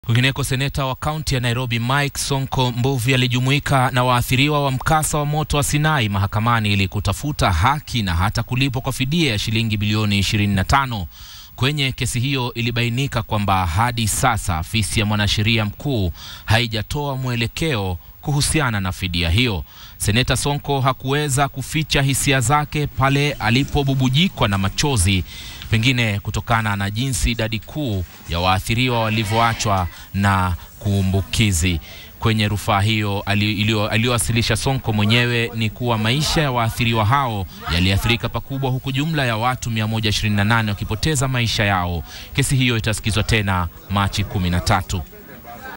Kwingineko, seneta wa kaunti ya Nairobi Mike Sonko Mbuvi alijumuika na waathiriwa wa mkasa wa moto wa Sinai mahakamani ili kutafuta haki na hata kulipwa kwa fidia ya shilingi bilioni 25. Kwenye kesi hiyo ilibainika kwamba hadi sasa afisi ya mwanasheria mkuu haijatoa mwelekeo kuhusiana na fidia hiyo. Seneta Sonko hakuweza kuficha hisia zake pale alipobubujikwa na machozi, pengine kutokana na jinsi idadi kuu ya waathiriwa walivyoachwa na kuumbukizi. Kwenye rufaa hiyo aliyowasilisha Sonko mwenyewe ni kuwa maisha ya waathiriwa hao yaliathirika pakubwa, huku jumla ya watu 128 wakipoteza maisha yao. Kesi hiyo itasikizwa tena Machi 13.